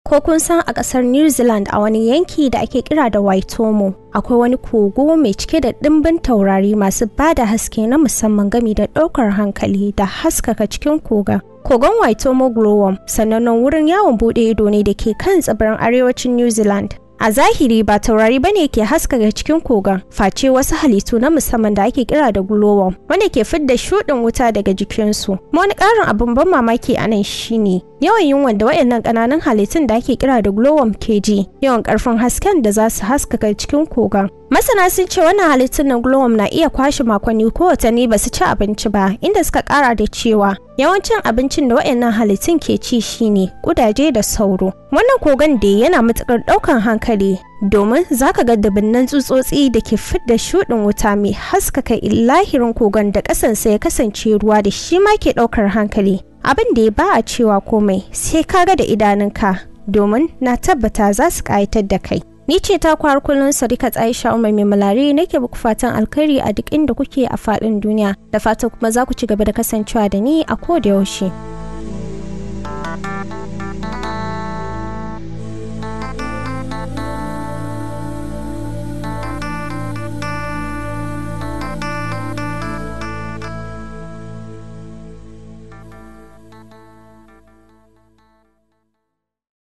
ko kun san a ƙasar New Zealand a wani yanki da ake kira da Waitomo akwai wani kogo mai cike da ɗimbin taurari masu ba da haske na musamman gami da ɗaukar hankali da haskaka cikin kogon. Kogon Waitomo Glowworm sanannen wurin yawon buɗe ido ne da ke kan tsibirin arewacin New Zealand. A zahiri ba taurari bane ke haskaka cikin kogon, face wasu halittu na musamman da ake kira da glowworm, wanda ke fidda shuɗin wuta daga jikinsu. Ma wani ƙarin abin ban mamaki a nan shine yawan yunwan da waɗannan ƙananan halittun da ake kira da glowworm ke ji, yawan ƙarfin hasken da za su haskaka cikin kogon. Masana sun ce wannan halittun na glowworm na iya kwashe makonni ko watanni ba su ci abinci ba, inda suka ƙara da cewa yawancin abincin da waɗannan halittun ke ci shine kudaje da sauro. Wannan kogon da yana matuƙar ɗaukan hankali domin za ka ga dubunnan tsutsotsi da ke fidda shuɗin wuta mai haskaka lahirin kogon da ƙasansa ya kasance ruwa da shi ma ke ɗaukar hankali. Abin da ya ba a cewa komai sai ka ga da idanunka domin na tabbata za su ƙayatar da kai. Ni ce ta kwar kullum Sadiqa Aisha Umar mai malari nake muku fatan alkhairi a duk inda kuke a faɗin duniya da fatan kuma za ku ci gaba da kasancewa da ni a koda yaushe.